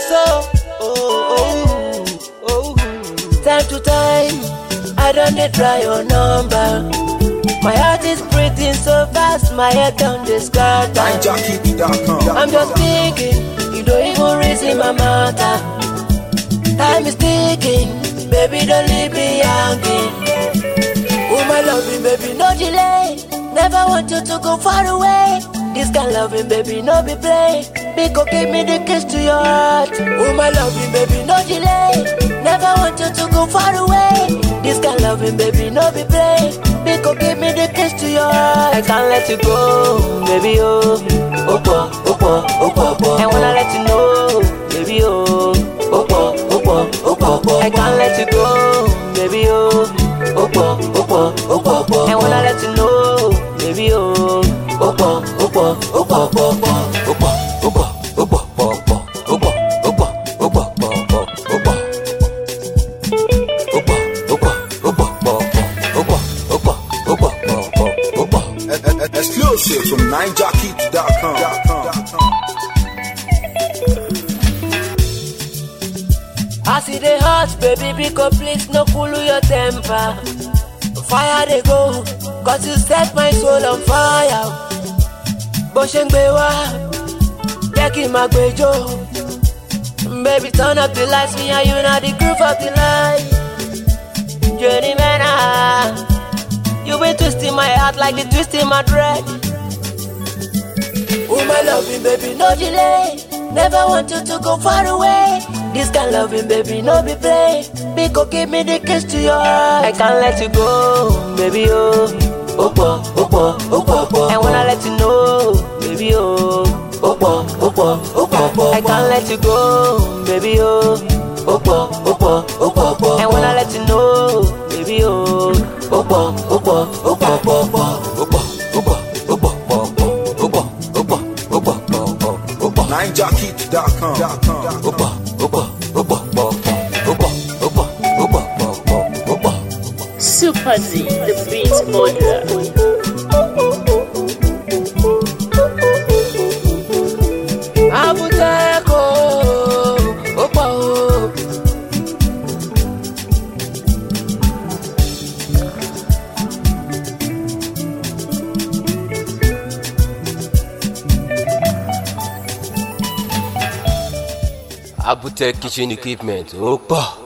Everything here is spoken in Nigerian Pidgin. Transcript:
so. Oh, oh, oh. Time to time, I don't dey try your number. My heart is beating so fast, my head done dey scatter. NineJockey.com. I'm just thinking, you don't even reason my matter. Time is ticking, baby, don't leave me hanging. Oh, my loving baby, no delay. Never want you to go far away. This kind loving baby, no be play. Because give me the kiss to your heart. Oh, my loving baby, no delay. Never want you to go far away. This kind loving baby, no be play. Because give me the kiss to your heart. I can't let you go, baby, oh. Opo, opo, opo, opo. I wanna let you know, baby, oh. Opo, opo, opo, opo. I can't let you go, baby, oh. Opo, opo, opo, opo. I wanna let you know, baby, oh. Opo, opo, opo, opo, opo. Opo, opo, opo, opo, opo. Opo, opo, opo, opo, opo. Opo, opo, opo, opo, opo. Opo, opo, opo, opo, opo. Exclusive from NineJockey.com. I see the heart, baby, because please no cool your temper. Fire they go, cause you set my soul on fire. Bó ṣe ń gbé wá, jẹ́ kí n máa gbẹjọ́. Baby, turn up the lights, me and you now the groove of the night. Journey man, ah. you been twisting my heart like the twist in my dread. Oh my loving baby, no delay. Never want you to go far away. This kind loving baby, no be play. Because give me the kiss to your heart. I can't let you go, baby oh. Opo, opo, opo, opo. I wanna let you know, baby oh. Opo, opo, opo, opo. I can't let you go, baby oh. Opo, opo, opo, opo. I wanna let you know, baby oh. Opo, opo, opo, opo, opo. Opo, opo, opo, opo, opo. Opo, opo, opo, opo, opo. NineJockey.com. Opa, opa, opa, opa, opa, opa, opa, opa, opa. Super Z, the beat modeler. Abuteko, opa o. Abutech kitchen equipment, opa.